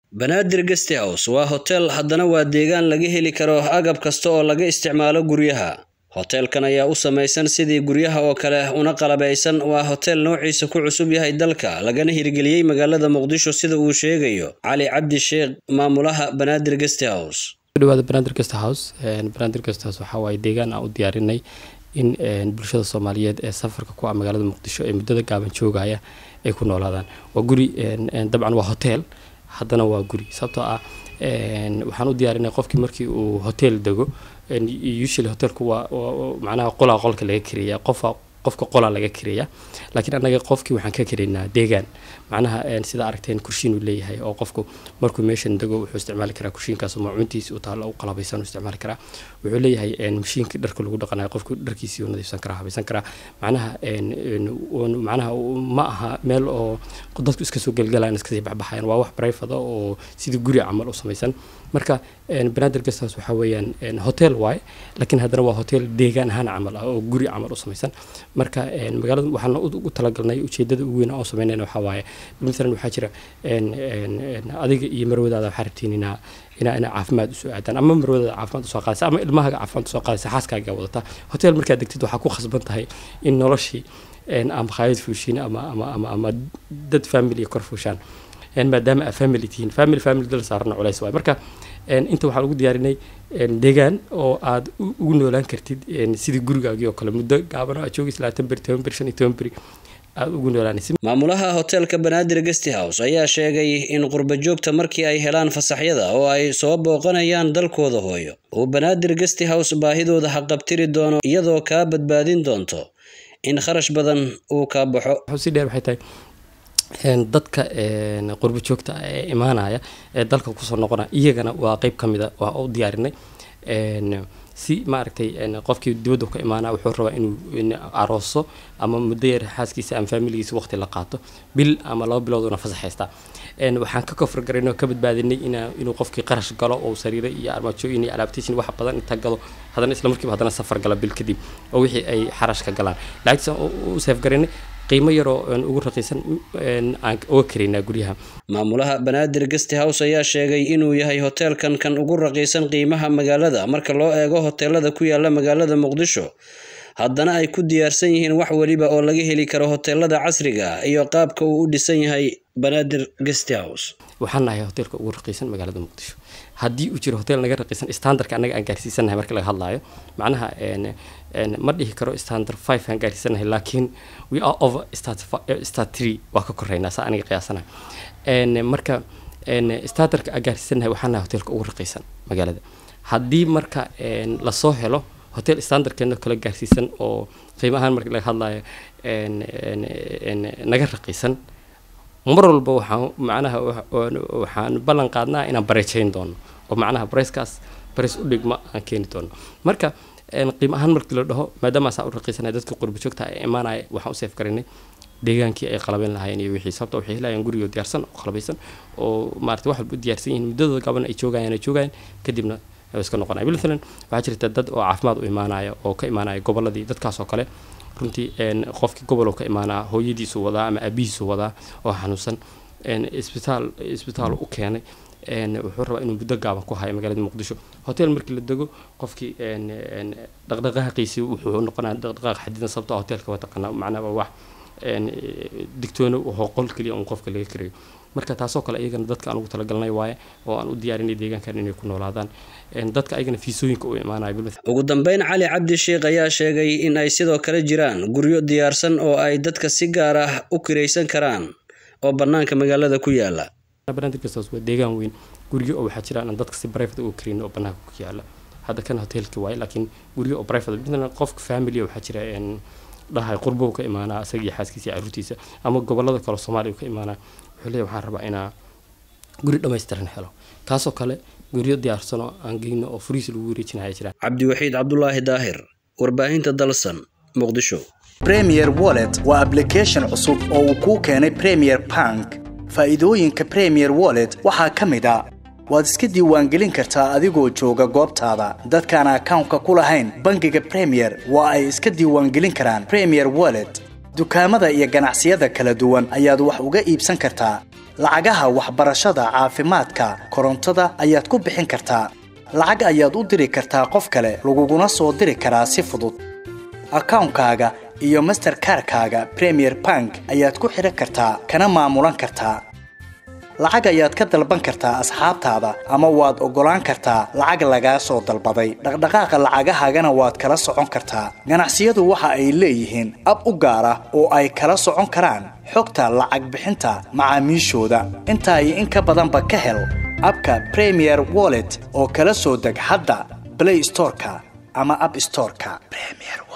banaadir guest house waa hotel haddana waa deegaan laga heli karo agab kasta oo laga isticmaalo guryaha hoteelkan ayaa u samaysan sidii guryaha oo kale una qalabaysan waa hotel noociisa ku cusub yahay dalka lagana hirgeliyey magaalada muqdisho sida uu sheegayo cali cabdi sheekh maamulaha banaadir guest house dhawaada banaadir guest house banaadir guest house waxaa waaye deegaan aan u diyaarinay in bulshada soomaaliyeed ee safarka ku ah magaalada muqdisho ee muddada gaaban joogaya ay ku noolaadaan waa guri dabcan waa hotel haddana waa guri sababtoo ah waxaan u diyaarinay qofkii markii uu hotel dego usually hotelku waa macnaha qolaa qolka laga kariya qofa qofka qolaa laga kariya laakiin annaga qofkii waxaan ka karaynaa deegaan macnaha sida aragteen kurshiin uu leeyahay oo qofku markuu meeshan dego wuxuu isticmaali karaa kurshiinkaas macuuntiisa uu taalo u qalabaysan isticmaali karaa wuxuu leeyahay mashiinkii dharka lagu dhaqanayo qofku dharkiisii uu nadiifsan karaa habaysan karaa macnaha macnaha ma aha meel oo dadku iska soo gelgalaan iskasii baxbaxayan waa wax brifada oo sidii guri camal u samaysan marka banaadir guesthouse waxaa weeyaan hotel waaye laakiin haddana waa hotel deegaan ahaan camal ah oo guri camal u samaysan marka magaalada waxaan u talagalnay ujeedada ugu weyn oo samaynayna waxaa waaye maalan waxaa jira adiga iyo marwadaada waxaa rabtiin inaa inaa inaa caafimaad usoo aadaan ama marwadaada caafimaad usoo qaadaysa ama ilmahaaga caafimaad usoo qaadaysa xaaskaaga wadataa hotel markaad degtid waxaa ku khasban tahay in noloshii ama khayad fuushiin ama ama ama ama dad family kor fuushaan maadaama aa family tihiin family family dal saarana culays waay marka inta waxaan ugu diyaarinay deegaan oo aad ugu noolaan kartid sidii gurigaagii oo kale muddo gaaban aad joogis labaatan beri toban beri shan iyo toban beri aad ugu noolaanaysid maamulaha hoteelka banaadir guest house ayaa sheegay in qurba joogta markii ay helaan fasaxyada oo ay soo booqanayaan dalkooda hooyo uu banaadir guest house baahidooda haqabtiri doono iyadoo kaa badbaadin doonto in kharash badan uu kaa baxo si dheer waxay tahay dadka qurbo joogta ee imaanaya ee dalka kusoo noqonaya iyagana waa qeyb ka mida waa u diyaarinay si maaragtay qofkii dibadda ka imaanaya wuxuu rabaa inuu arooso ama muddo yar xaaskiisa ama faamiligiisa waqti la qaato bil ama laba bilood una fasax haystaa waxaan ka kofar garaynay oo ka badbaadinay inuu qofkii qarash galo oo sariiro iyo armaajooyin iyo alaabtiishin wax badan inta galo haddana isla markiiba haddana safar gala bil kadib oo wixii ay xarash ka galaan lacagtiisa u seef garaynay qiimo yaroo ugu raqiisan aan uga karaynaa guryaha maamulaha banaadir guest house ayaa sheegay inuu yahay hoteelkan kan ugu raqiisan qiimaha magaalada marka loo eego hoteelada ku yaala magaalada muqdisho haddana ay ku diyaarsan yihiin wax weliba oo laga heli karo hoteelada casriga iyo qaabka uu u dhisan yahay banaadir guest house waxaan nahay hoteelka ugu raqiisan magaalada muqdisho haddii uu jiro hotel naga raqiisan standardka annaga aan gaarsiisanahay marka laga hadlaayo macnaha ma dhihi karo standard five aan gaarsiisanahay laakiin we are over start three waa ka koreynaa saa aniga qiyaasanahay marka standardka aan gaarsiisanahay waxaan nahay hoteelka ugu raqiisan magaalada haddii marka lasoo helo hotel standardkeena kala gaarsiisan oo qiimo ahaan marka laga hadlaayo naga raqiisan mar walba waxaan macnaha waxaan ballan qaadnaa inaan bareejayn doono oo macnaha bareyskaas bareys u dhigma aan keeni doono marka qiimo ahaan markii la dhaho maadaama saa u raqiisanaya dadka qurba joogta ee imaanaya waxaan u seef garinay deegaankii ay qalabeyn lahaayeen iyo wixii sababta waxay helayaan gurigoo diyaarsan oo qalabaysan oo maarata wax walba u diyaarsan yihiin muddadooda gaban ay joogayaan ay joogayaan kadibna iska noqonaya bilathalan waxaa jirta dad oo caafimaad u imaanaya oo ka imaanaya gobolladii dadkaas oo kale runtii qofkii gobol ka imaanaa hooyadiisu wadaa ama aabihiisu wadaa oo xanuunsan isbitaal isbitaal u keenay wuxuu rabaa inuu muddo gaaban ku hayo magaalada muqdisho hotel markii la dego qofkii dhaqdhaqaaqiisii wuxuu noqonaya dhaqdhaqaaq xadidan sababtoo hotelka waa taqaanaa macnaha wax digtoono wuxuu qol keliya un qofka laga karayo marka taasoo kale iyagana dadka aan ugu talagalnay waaye oo aan u diyaarinay deegaankan inay ku noolaadaan dadka ayagana fiisooyinka u imaanaya ugu dambeyn cali cabdi sheekh ayaa sheegay in ay sidoo kale jiraan guryo diyaarsan oo ay dadka si gaar ah u kiraysan karaan oo bannaanka magaalada ku yaala waa deegaan weyn guryo oo waxaa jiraan aan dadka si brivate uga karayn oo bannaanka ku yaala hadda kan hotelka waaye laakiin guryo oo brivate qofka family waxaa jira dhahay qurbow ka imaanaa isaga iyo xaaskiisa iyo caruurtiisa ama gobolada kale soomaaliya ka imaanaa wuxuu leeyahy waxaan rabaa inaa guri dhammaystiran helo kaasoo kale guryo diyaarsan oo aan geyno oo furiis lagu wareejinaya jiraan cabdiwaxiid cabdulaahi daahir warbaahinta dalsan muqdisho premier wallet waa application cusub oo uu kuu keenay premier bank faa'iidooyinka premier wallet waxaa ka mid a waad iska diiwaangelin kartaa adigoo jooga goobtaada dadkaan akawnka ku lahayn bangiga premier waa ay iska diiwaangelin karaan premier wallet dukaamada iyo ganacsiyada kala duwan ayaad wax uga iibsan kartaa lacagaha waxbarashada caafimaadka korontada ayaad ku bixin kartaa lacag ayaad u diri kartaa qof kale laguguna soo diri karaa si fudud akawnkaaga iyo masterkarkaaga premier bank ayaad ku xidhan kartaa kana maamulan kartaa lacag ayaad ka dalban kartaa asxaabtaada ama waad oggolaan kartaa lacag lagaa soo dalbaday dhaqdhaqaaqa lacagahaagana waad kala socon kartaa ganacsiyadu waxa ay leeyihiin ab u gaar ah oo ay kala socon karaan xogta lacag bixinta macaamiishooda intaa iyo in ka badanba ka hel abka premier wallet oo kala soo deg hadda blay storeka ama ab storeka